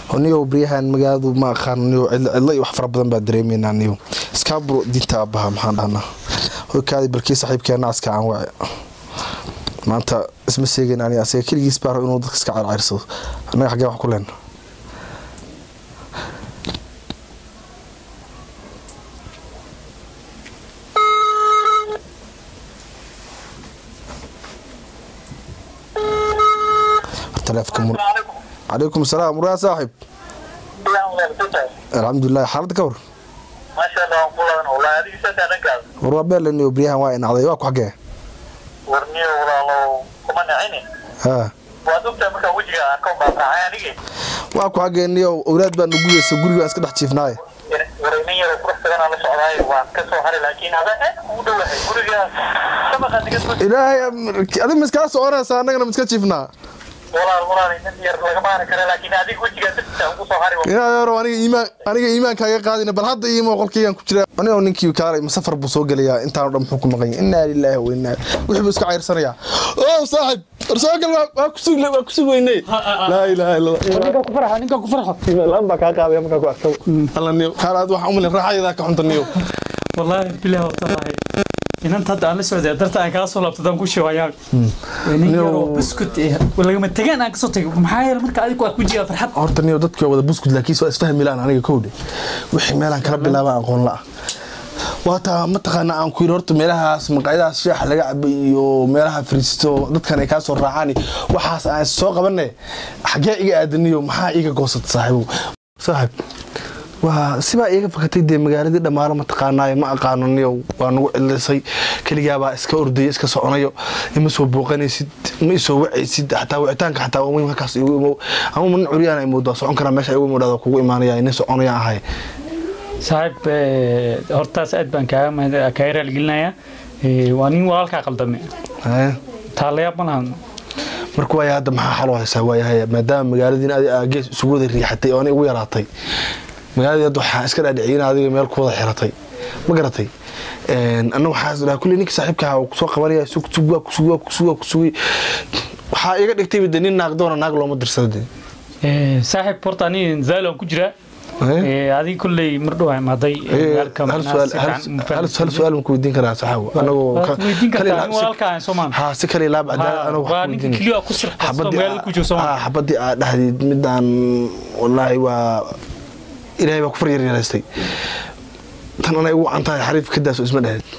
niyow baryahan magaaladu ma aqaan niyow cidlo iyo wax fara badan baa dareemaynaa niyow iskaaburo diinta aabbaha maxaan dhahnaa hoykaadi barkii saaxiibkeena aska aan waace maanta isma seegayn ani asaga keligiis baa rab inuu dadka iska carcayrsado annaga xaggee wax ku leena teleefka mur calaykum asalaam muraa saaxib alxamdulilah xaaladda ka war war waa beelaniyo baryahan waa inacday waa ku xaggee haa waa ku xaggee niyo owlaad baa nuguyeysa guriga iska dhex jiifnaaye ilaahay adig ma iskala soconaysa annagana ma iska jiifnaa inaadero aniga iimaan aniga iimaankaaga qaadina bal hadda iimo qolkaygaan ku jira anigoo ninkii kaalay masafar buu soo gelayaa intaanu dhan muxuu ku maqan yahay innaa lilaahi wa innaa wixii buu iska cayrsanayaa oo saaxib warsoogal waa kusug waa kusug weynay laa ilaaha illa ninka ku farxa ninka ku farxo laan baa kaa qaadaya markaa ku arko alla niyo kaal aad waxaan umalin raaxayadaa ka xunta niyo wallaahi bilaah watallahi inanta hadda aan la socday darta aan kala soo laabtadaan ku sheegayaa nin yaroo buskut eh lagama tagaan aan kasoo tagay maxaa yeele marka adigu waa ku jiyaa farxad horta niyo dadkii waa wada buskud laakiin waa isfahmi laan aniga kowdhe wixii meelaan kala bilaaba aqoon la waataa mataqaana aan ku yidhi horta meelahaas maqaayadahaas shaaxa laga cabay iyo meelaha fariisto dadkan ay kaa soo raacaan waxaas aan soo qabane xaggee iga aadaniyo maxaa iiga goosata saaxiibow saaxiib waa sibaa iiga fakatay dee magaaladii dhammaalo mataqaanaayo ma aqaano niyow waa nagu cidlisay keligaabaa iska ordaya iska soconayo ima soo booqanaysid ma isoo wacaysid xataa wicitaanka xataa waa muhim halkaas igu imow ama nin curyaan imowdaa socon karaa meesha igu imowdhada kugu imaanaya nin soconaya ahay saaxiib hortaas aad baan kaaga mahad kaaga raalgelinayaa waa nin walaalkaa qaldame taalayaab ma lahan marka waaya hadda maxaa xaloo haysaa waayahay maadaama magaaladiin adi aa gees isugu wada riixatay oo ani ugu yaraatay magaaladii hadda waxaa iska dhaadhiciyay in adiga meel ku wada xiratay ma garatay anna waxaa dhaha kulley ninka saaxiibka uu kusoo qabanaya sug sug waa kusug waa kusug waa kusugay waxaa iga dhigtay de nin naag doona naag looma dirsada de saaxiib horta ani zaalon ku jiraa adiga kolley mar dhow imaaday hal su-aal ma ku weydiin karaa saxaawo anagoo weydiin kartaa nin walaalkaa soomaan haa si kale laab cadaalad anagoo waa ninka keliya ku sirqasto magaalada ku jiro soomaan xabadii aad dhahdeed midaan wallaahi waa ilaahay baa ku far yaryaraystay tan anay ugu wacan tahay xariif ka daaso isma dhaheed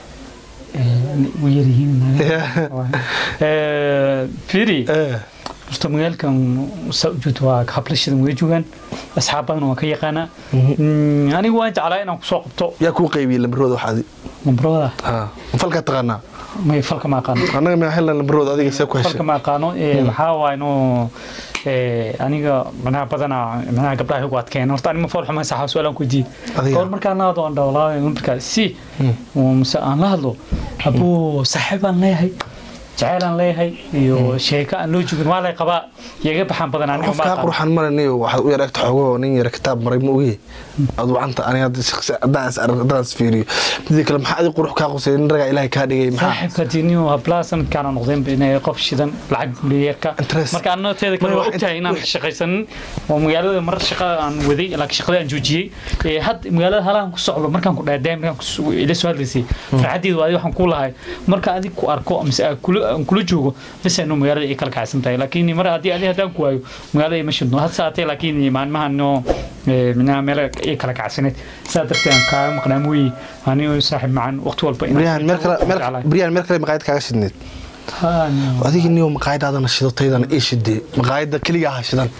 firi horta magaalkan saa ujeedo waa hablashadan way joogaan asxaab badan waan ka yaqaanaa anigu waan jeclaa inaan kusoo qabto yaa kuu qaybiyey lambarooda waxaadi lambarooda falkaa taqaanaa may falka ma aqaano annaga ma helan lambarooda adiga see ku heshay falka ma aqaano waxaa waa inuu aniga manaha badana manaha gabdhaha igu adkeen horta anima fool xuma saxa su-aalaan ku weydiiyey goor markaan la hadlo aan dhawlaa lambarkaa si mise aan la hadlo abuu saaxiib aan leeyahay jaceyl aan leeyahay iyo sheeko aan loo joogin waa lay qabaa iyaga baxaan badan aniga qofkaa qurxan maraniyo waxaad u yar egta xoogoo nin yar kitaab maray ma oge aad wacanta aniga haddaan is fiiriyo midii kale maxaa adi qurux kaa qusay nin ragaa ilaahay kaa dhigay maxaa saaxiibka diiniyo hablaa sanadkaana noqdeen inay qof shidan lacag buleeyarka marka anna teeda kale waa ogtahay inaan shaqaysanin oo magaalada mar shaqa aan waday laakiin shaqada aan joojiyey had magaalada halahan ku socdo markaan ku dhaadee markaan ila soo hadlaysay farxaddeedu adi waxaan ku lahay marka adig ku arko mise aan kula joogo bas anu magaalada ay kala kacsan tahay laakiin mar haddii adi haddaan ku waayo magaalada ima shidno had saatee laakiin maalmahan no minaha meel ay kala kacsaneed saa darteed aan kaaga maqnaa mooye anigo saaxiib macan waqti walba briyan meel kale maqaayad kaaga shidneed adiga niyo maqaayadaadana shidataydan ii shidee maqaayada keligaa ha shidan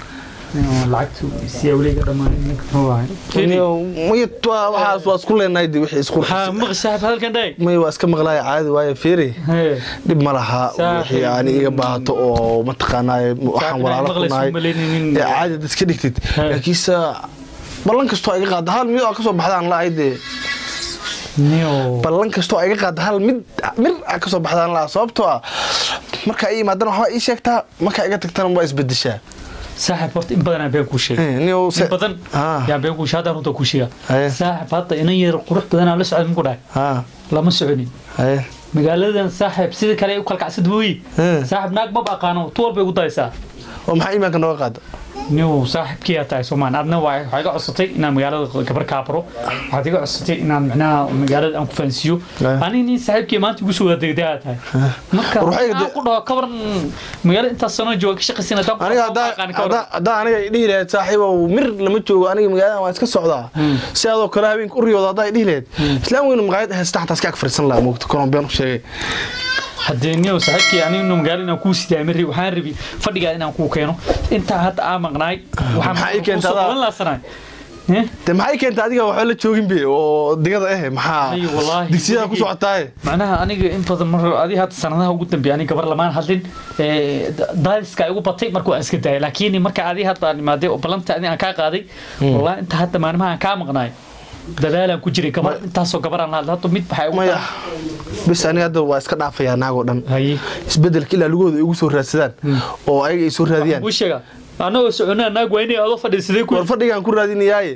waxaas waa isku leenahay de wixii isku may waa iska maqlaaya caadi waaye fiiri dhib ma laha wixii aan iga baahato oo mataqaanaaye waxaan walaalo ku nahay ee caadi ad iska dhigtid laakiinse ballan kastoo iga qaada hal mid oo kasoo baxdaan la-ahay dee ballan kastoo iga qaada hal mid mir a kasoo baxdaan la sababtoo ah markaa ii imaadana waxbaa ii sheegtaa markaa iga tagtana waa isbedeshaa saaxib horta in badan aan been kuu sheegay in badan yaa been kuu sheegay haddaan runta kuu sheega saaxib hadda inan yar qurux badan aan la socda muku dhahay lama soconin magaaladan saaxib sida kale u kalkacsad mooyi saaxib naag maba aqaano tu walbay ugu daysaa oo maxaa iimaanka nooga qaada niw saaxiibkii tahay soomaan adna waa waxaa iga codsatay inaan magaalada gabar kaabaro waxaad iga codsatay inaan macnaha magaalada aan ku fahansiiyo Ah. aniga nin saaxiibkii maanta igu soo wadagdaa tahay marka War waxay aan de- ku dhaho kabaran magaalada intaas sano jooga ka shaqaysan haddaan ku aniga dhaho, haddaa aqaan kabaran. haddaa- haddaa aniga dhihi lahayd saaxiibow mir lama joogo aniga magaalada waan iska socdaa si adoo kale habeenka u riyooda haddaa dhihi lahayd islaam weynu maqaayad haysta xataa iska ag fariisan lahaa moogta kolombiyaan u sheegay haddee niyow saaxiibkii aniga magaalo inaan kuu sidaa mari waxaan rabi fadhigaa inaan kuu keeno intaa hadda aa maqnaay Maxaa ii keentay adaa? laasanaay de maxay keentay adiga waxba la joogin be oo digada eh maxaa Ay, wallaahi, digsiyada ku weligay- socotaaye macnaha aniga in badan mar adi hadda sanadaha ugu dambeeya aniga gabar lamaan hadlin ee, da- daadiska igu batay marka waan iska daayay laakiin marka adi hadda aan imaaday oo ballanta adi aan kaa qaaday wallahi inta hadda maalimaha aan kaa maqnaay dadaalaan ku jiray gabar intaasoo gabar aan hadla hadda mid waxay ugu maya tahay- bis aniga hadda waa iska dhaafayaa naagoo dhan haye isbedelka ilaa lugooda ay ugu soo raadsadaan oo ayaga ay soo raadiyaan buu sheega anagoo soconaa naag waa inay adoo fadhiisaday ku war fadhigaan ku raadinayaaye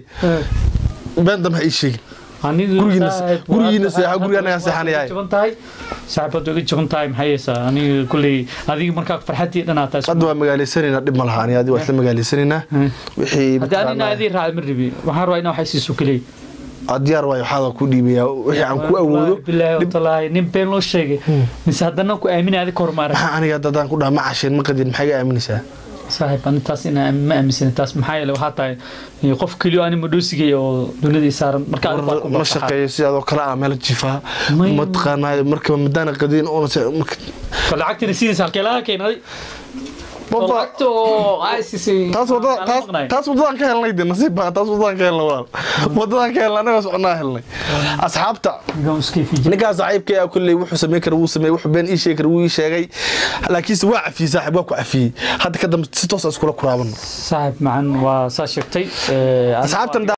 been dambe ha ii sheegin Gurigiina- gurigiina seexa, guriga anagaa seexanayaa. jaban tahay saaxiibadu iga jaban tahay maxay haysaa aniga kulley adiga markaa farxadii dhanaa tahay hadda waa magaalaysanaynaa dhib ma laha aniga adiga waa isla magaalaysanaynaa wixii haddii anina mataqaanaa- adii raacay ma rabi waxaan rabaa inaa waxay siiso keliya aa diyaar waayo waxaada ku dhiibayaa wixii aan ku awoodo bilaahi dhib- watallaahi nin been loo sheegay mise haddana ku aaminay adi ka hormaara maxaa aniga hadda haddaan ku dhaha ma casheen ma qadin maxaa iga aaminaysaa saaxiib ani taas inaa ma aaminsan taas maxaa yeele waxaa tahay eh, qof keliyo ani madhoosigay oo dunida ii saaran marka adiga baa ku ma barbaxaa. shaqeeyo sidoo kale ah meel jifaa May- mataqaanaa markaba madaana qadin oo Ka lacagtina siinaysa halkee laga keenay lacagta oo ay siisay taas wadada aan taas maqnaay. taas wadadaan ka helnay de nasiib baa taas wadadaan ka helnay walaal wadadaan ka helnay anaga soconaa helnay asxaabta Ninkan iska fiijin. ninkaas saaxiibkay ah kulley wuxuu sameyn kara wuu sameeyey wuxuu been ii sheegi kara wuu ii sheegay laakiinse waa cafiyey saaxiib waa ku cafiyey hadda ka dambe si toos aan iskula kuraabano saaxiib macan waa saa sheegtay eh, asxaabtan